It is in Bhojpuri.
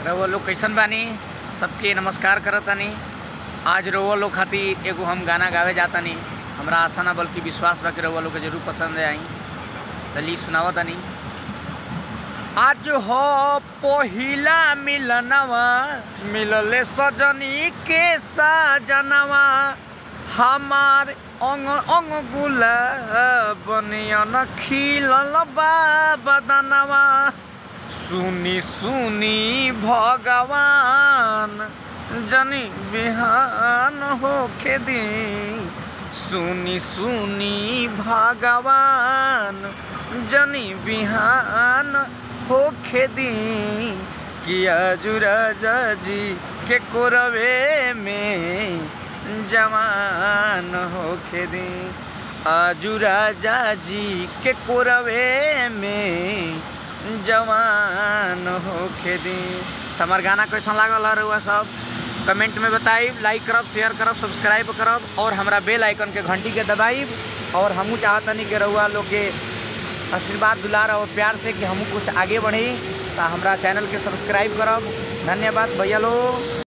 रउआ लोग कैसन बानी सबके नमस्कार करतानी आज रउआ लोग खातिर एगो हम गाना गावे जातानी हमरा आशा ना बल्कि विश्वास बा कि रउआ लोग के जरूर पसंद आई चलिए सुनावतानी आज हो पहिला मिलनवा मिलले सजनी के सजनवा हमार अंग अंग गुलाबनियन खिलल बा बदनवा सुनी सुनी भगवान जनी बिहान होखे दी सुनी सुनी भगवान जनी बिहान होखे दी किया जुराजा जी के कोरवे में जवान होखे दी आजू राजा जी के कोरवे में जवान होखे दी हमार गाना कैसन लागल है रउआ सब कमेंट में बताइब लाइक करब शेयर करब सब्सक्राइब करब और हमरा बेल आइकन के घंटी के दबाइब और हमहू चाहतनी कि रउआ लोग के आशीर्वाद दुलार और प्यार से कि हमहू कुछ आगे बढ़ी तो हमरा चैनल के सब्सक्राइब करब धन्यवाद भैया लोग